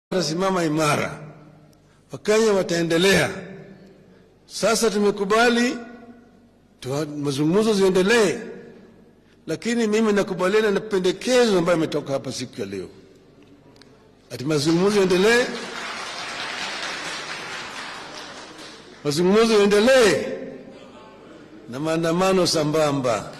watasimama imara, Wakenya wataendelea. Sasa tumekubali tuwa- mazungumzo ziendelee, lakini mimi nakubaliana na pendekezo ambayo imetoka hapa siku ya leo, ati mazungumzo yaendelee, mazungumzo yaendelee na maandamano sambamba.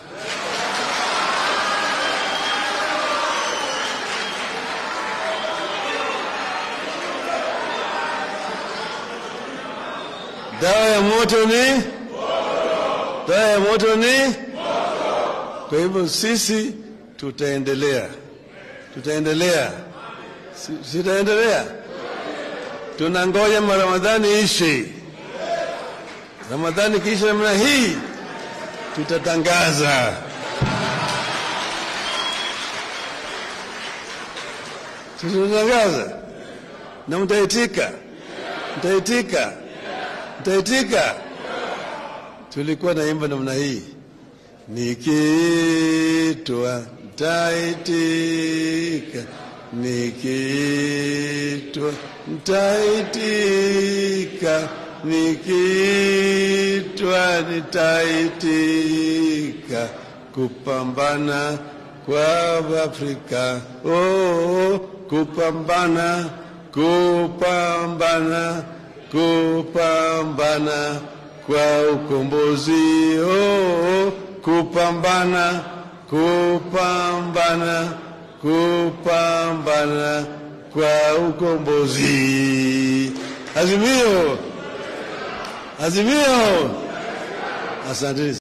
Dawa ya moto ni dawa ya moto ni kwa hivyo sisi tutaendelea, tutaendelea, Si- sitaendelea. Tunangoja Ramadhani ishe. Ramadhani kisha namna hii tutatangaza tutatangaza, na mtaitika, mtaitika, mtaitika. Tulikuwa naimba namna hii Nikiitwa nitaitika, nikiitwa nitaitika, nikiitwa nitaitika, kupambana kwa Afrika. Oh, kupambana, kupambana, kupambana kwa ukombozi oh, kupambana kupambana kupambana kwa ukombozi. Azimio, azimio. Asanteni.